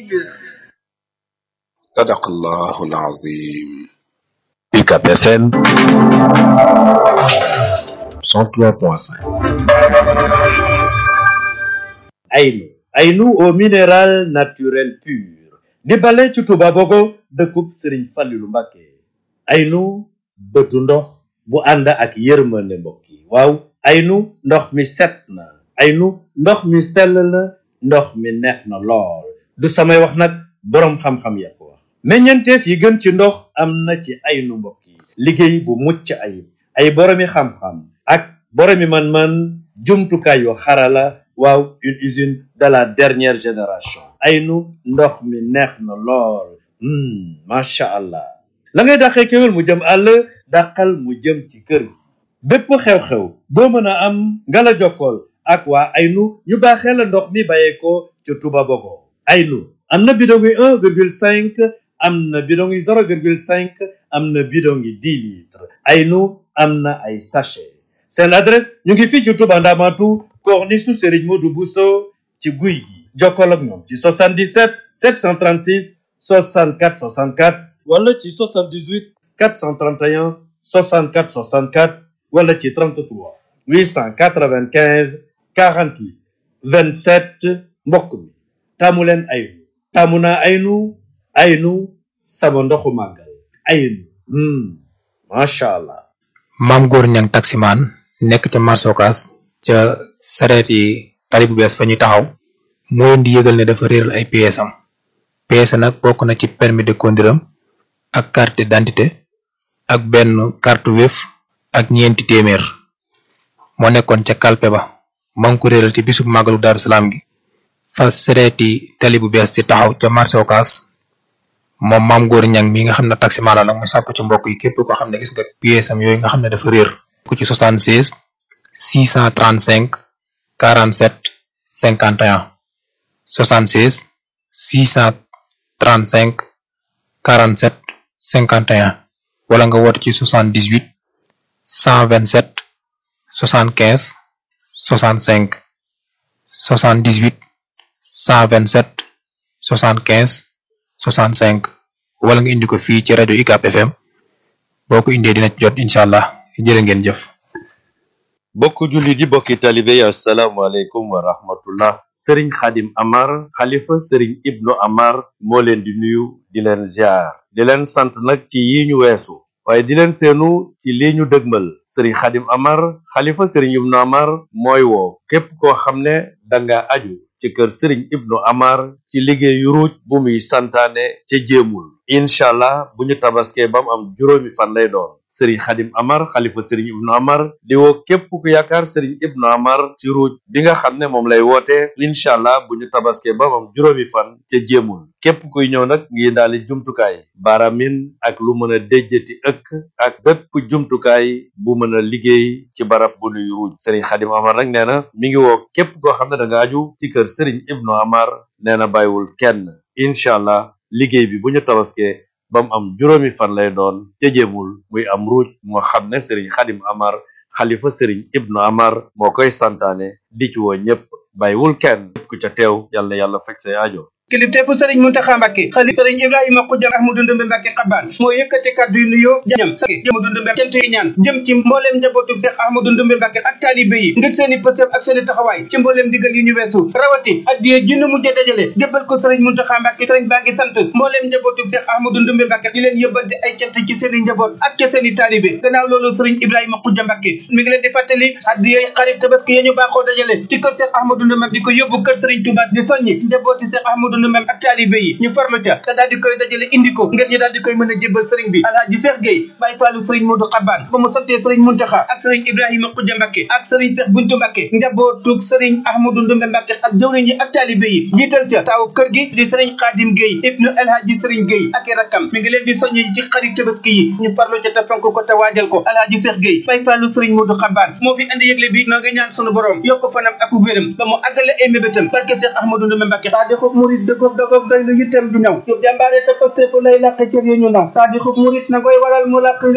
صدق الله العظيم UCAP FM 103.5 Aynu Aynu au minéral naturel pur di bale ci Touba Bogo dëkkub Sëriñ Fallilu Mbàkke Aynu bëtu ndox bu ànd ak yërmande mbokk yi waaw Aynu ndox mi set na Aynu ndox mi sell na ndox mi neex na lool du samay wax nag boroom xam-xam ya ko wax meññeenteef yi gën ci ndox am na ci Aynu mbokk yi liggéey bu mucc ayib ay boroomi xam-xam ak boroomi man-man jumtukaay yu xarala waaw une usine de la dernière génération Aynu ndox mi neex na lool macha allah la ngay dàqee kéwél mu jëm àll dàqal mu jëm ci kër gi bépp xew-xew boo mën a am nga la jokkool ak waa Aynu ñu baaxee la ndox mi bàyyeekoo ci Touba Bogo Aynu am na bidon yi un virgule cinq am na bidon yi zéro virgule cinq am na bidon yi dix litres Aynu am na ay sachet seen adresse ñu ngi fii ci Touba Ndamatu corniche su Serigne Modou Bousso ci guy gi jokkoo ak ñoom ci 77 736 64 64 wala ci 78 431 64 64 wala ci 33 895 48 27 mbokk mi taamu leen Aynu taamu naa Aynu Aynu sama ndoxu màggal Aynu macha allah. maam góor ñang taximaan nekk ca marché Ocass ca sareet yi tali bu bees fa ñuy taxaw moo leen di yëgal ne dafa réeral ay pièces am pièces nag bokk na ci permis de conduire am ak carte d'identité ak benn carte Wave ak ñeenti téeméer moo nekkoon ca kalpe ba moo ngi ko réeral ci bisub màggalu Daaru Salaam gi fa sareeti tali bu bees ci taxaw ca marché Ocass moom maam góor ñang mi nga xam ne taximaan la nag mu sàkku ci mbokk yi képp ko xam ne gis nga pièces am yooyu nga xam ne dafa réer ku ci 76 635 47 51 76 635 47 51 wala nga woote ci 78 127 75 65 78 127 75 65 wala nga indi ko fii ci rajo UCAP FM boo ko indee dina ci jot incha allah jërë ngeen jëf. bokk jullit yi bokki talibe yi asalaamaaleykum wa rahmatullah sëriñ xadim amar xalifa sëriñ ibnu amar moo leen di nuyu di leen ziar di leen sant nag ci yi ñu weesu waaye di leen seenu ci lii ñu dëgmal sëriñ xadim amar xalifa sëriñ ibnu amar mooy woo képp koo xam ne danga aju ci kër sëriñ ibnu amar ci liggéeyu ruuj bu muy santaane ca jéemul incha allah bu ñu tabaskee ba mu am juróomi fan lay doon sëriñ xadim amar xalifa sëriñ ibnu amar di woo képp ku yaakaar sëriñ ibnu amar ci ruuj bi nga xam ne moom lay woote incha allah bu ñu tabaskee ba mu am juróomi fan ca jéemul képp kuy ñëw nag ngi daali jumtukaay baaramin ak lu mën a déjjati ëkk ak bépp jumtukaay bu mën a liggéey ci barab bu nuy ruuj sëriñ xadim amar nag nee na mi ngi woo képp koo xam ne da nga aju ci kër sëriñ ibnu amar nee na bàyyiwul kenn incha allah liggéey bi bu ñu tabaskee ba mu am juróomi fan lay doon te jéemul muy am ruuj moo xam ne sëriñ xadim amar xalifa sëriñ ibnu amar moo koy santaane di ci woo ñépp bàyyiwul kenn képp ku ca teew yàlla na yàlla faj say aajo kilifteefu sëriñ Muntaxa Mbàkke xalifa sëriñ Ibrahima Xuja Ahmadu Ndumbe Mbàkke xabaan moo yëkkati kàddu yu nuyoo jañam sake Ahmadu Ndumbe cant yi ñaan jëm ci mbooleem njabootu Seex Ahmadu Ndumbe Mbàkke ak taalibe yi ngir seeni pësëf ak seeni taxawaay ci mbooleem digal yi ñu weesu rawati addiye junne mujje dajale jébbal ko sëriñ Muntaxa Mbàkke sëriñ baa ngi sant mbooleem njabootu Seex Ahmadu Ndumbe Mbàkke di leen yëbbante ay cant ci seeni njaboot ak ca seeni taalibe gannaaw loolu sëriñ Ibrahima Xuja Mbàkke mi ngi leen di fàttali addiye xarit tabaski ya ñu baaxoo dajale ci kër Seex Ahmadu Ndumbe di ko yóbbu kër sëriñ Tuubaa di soññi njabooti Seex Ahmadu Ndumbe ak taalibe yi ñu farlu ca te daal di koy dajale indi ko ngir ñu daal di koy mën a jébbal sëriñ bi alhaaji Seex Géey Baay Faalu sëriñ Moodu Xabaan ba mu santee sëriñ Muntaxa ak sëriñ Ibrahima Xuja Mbàkke ak sëriñ Seex Buntu Mbàkke njabootug sëriñ Ahmadu Ndumbe Mbàkke ak jëwriñ yi ak taalibe yi jiital ca taawu kër gi di sëriñ Xaadim Géey ibnu alhaaji sëriñ Géey ak i rakkam mi ngi leen di soññi ci xarit tabaski yi ñu farlu ca te fonk ko te waajal ko alhaaji Seex Géey Baay Faalu sëriñ Moodu Xabaan moo fi andi yëgle bi noo ngi ñaan sunu borom yokk fanam ak wéram ba mu àggale ay mébétam barke Seex Ahmadu Ndumbe Mbàkke saa di xob murit dëggoog dëggoog doy lu yittam du ñëw yu jàmbaare te paste fu lay làq cër yi ñu naw saa di xob murit na koy waral mu làq